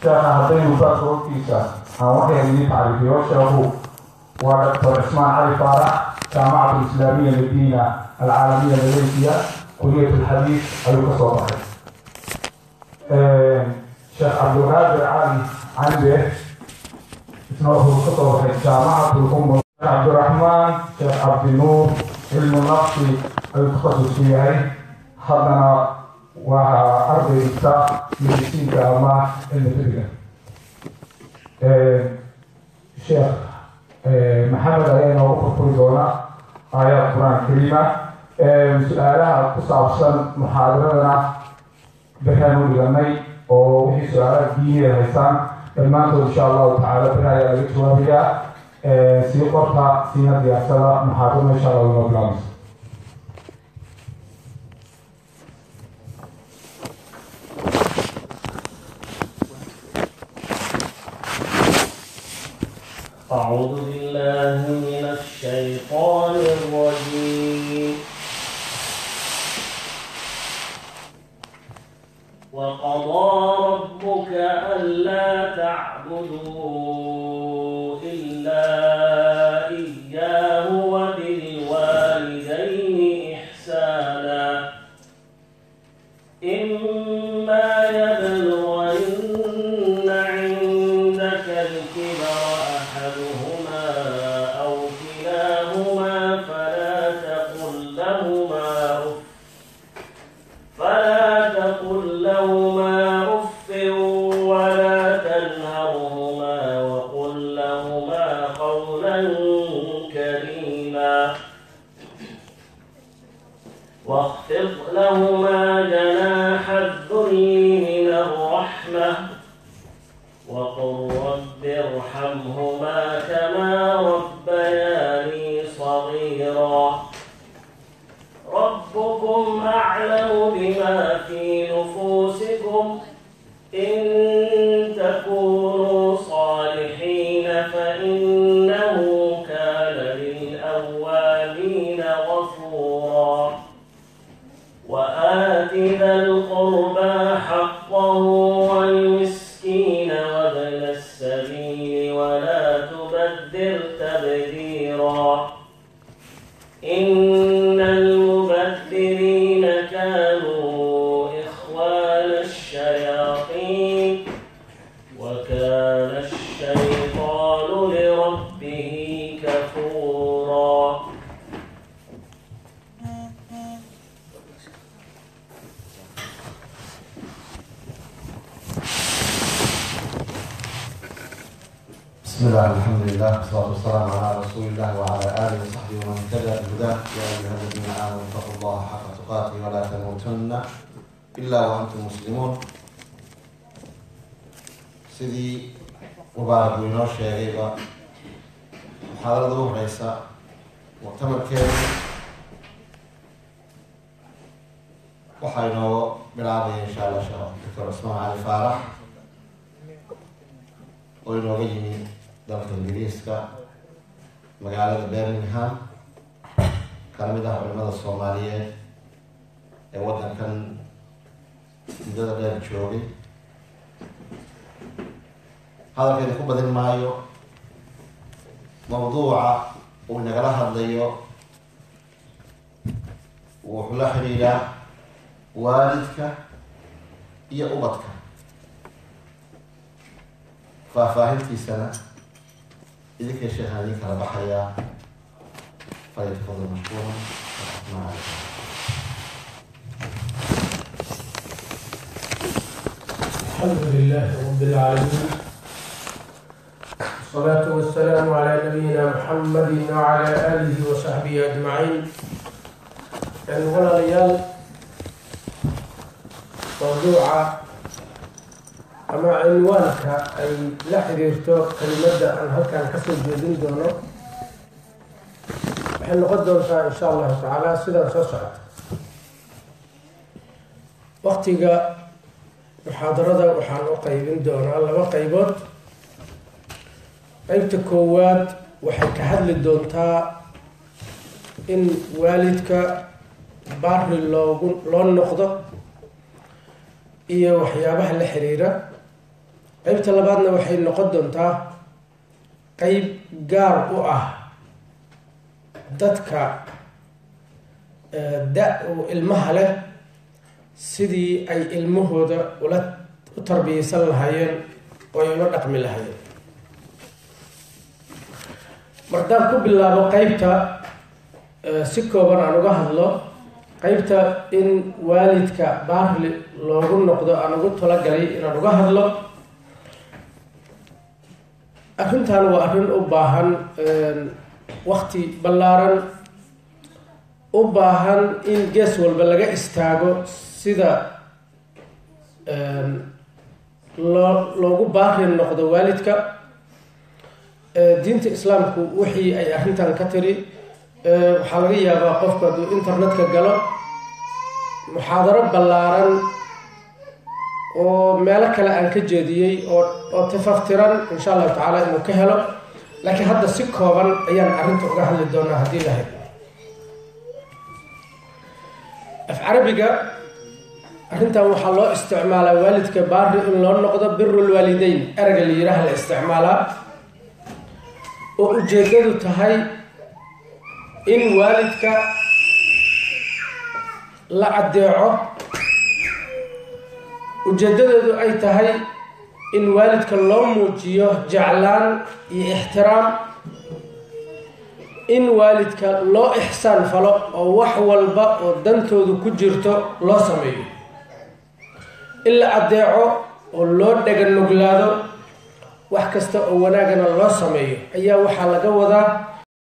sheekha haddaynu saas waqtiisa aan waxay idin tacriifiyo sheekhu waa doctor cismaan cali faarax jaamacatu islaamiya madiina alcaalamiya malaysiya kuliyat alxadiis ayuu ka soo baxay sheekh cabdulqaadir cali cambe isna wuxuu ka soo baxay jaamacatu lumma cabdiraxmaan sheekh cabdinuur cilmu nafsi ayuu takhasus ku yahay haddana waa ardaysa medisiinka ama cilmi fidiga sheekh maxamed ayaa inoogu furfuri doona aayaad qur-aan kariima su-aalaha ku saabsan muxaadaradana beraanu dhiganay oo wixii su-aalaha diiniyeed haysaan dhammaantood insha allahu tacaala bera ayaa laga jawaabayaa sii qorta siina diyaarsada muxaadarada insha allah inoo bilaabaysa أعوذ بالله من الشيطان الرجيم وقضى ربك ألا تعبدوا إلا إياه وبالوالدين إحسانا إما يبلغن عندك الكبر أحدهما أو كلاهما فلا تقل لهما أف فلا تقل لهما أف ولا تنهرهما وقل لهما قولا كريما واخفض لهما جناح الذل من الرحمة وقل رب ارحمهما كما ربياني صغيرا ربكم أعلم بما في نفوسكم إن تكونوا صالحين فإنه كان للأوابين غفورا وآت ذا القربى حقه والمسكين وابن السبيل ولا تبذر تبذيرا إن المبذرين كانوا إخوان الشياطين وكان الشيطان لربه كفورا بسم الله الحمد لله والصلاة والسلام على رسول الله وعلى آله وصحبه ومن اهتدى بهداه يا أيها الذين آمنوا اتقوا الله حق تقاته ولا تموتن إلا وأنتم مسلمون sidii mubaarak uu inoo sheegayba muxaadarada u horeysa muctamarkeedu waxaa inooga bilaabaya insha allah sheekh doctor cusmaan cali faarax oo inooga yimi dalka ingiriiska magaalada birmingham kana mid ah culimada soomaaliyeed ee waddankan muddada dheer joogay hadalkeeda ku badin maayo mawduuca uu nagala hadlayo wuxuu la xidhiidhaa waalidka iyo ubadka faahfaahintiisana idinkay sheekhan idin kala baxayaa falyatafadal mashkuuran waraxmaa calaykum الحمد لله رب العالمين والصلاة والسلام على نبينا محمد وعلى آله وصحبه أجمعين يعني ولا ليال موضوع أما عنوانك أي لا حريرتو كلمة أن هل كان كسر جديد دونه waxay noqon doontaa insha allahu tacaala sidaan soo socota waktiga muxaadarada waxaan u qaybin doonaa laba qaybood qeybta koowaad waxay ka hadli doontaa in waalidka baari loogu loo noqdo iyo waxyaabaha la xiriira qeybta labaadna waxay noqon doontaa qeyb gaar u ah dadka da- u ilmaha leh sidii ay ilmahooda ula u tarbiyeysan lahaayeen oo ay ula dhaqmi lahaayeen mardaan ku bilaabo qeybta si kooban aan uga hadlo qeybta in waalidka baarli loogu noqdo aan ugu talagalay inaan uga hadlo arrintan waa arrin u baahan wakti ballaaran u baahan in gees walba laga istaago sida loo loogu baari noqdo waalidka diinta islaamku wixii ay arrintan ka tiri waxaa laga yaabaa qofku hadduu internetka galo muxaadaro ballaaran oo meelo kale aan ka jeediyey oo oo tafaftiran insha allahu tacaala inuu ka helo laakiin hadda si kooban ayaan arrinta uga hadli doonaa haddii lahayd af carabiga arrintan waxaa loo isticmaalaa waalidka baari in loo noqdo birulwaalideyn ereyga la yiraha la isticmaalaa oo ujeedadu tahay in waalidka la caddeeco ujeedadeedu ay tahay in waalidka loo muujiyo jeclaan iyo ixtiraam in waalidka loo ixsaan falo oo wax walba oo dantoodu ku jirto loo sameeyo in la addeeco oo loo dhaganuglaado wax kasta oo wanaagana loo sameeyo ayaa waxaa laga wadaa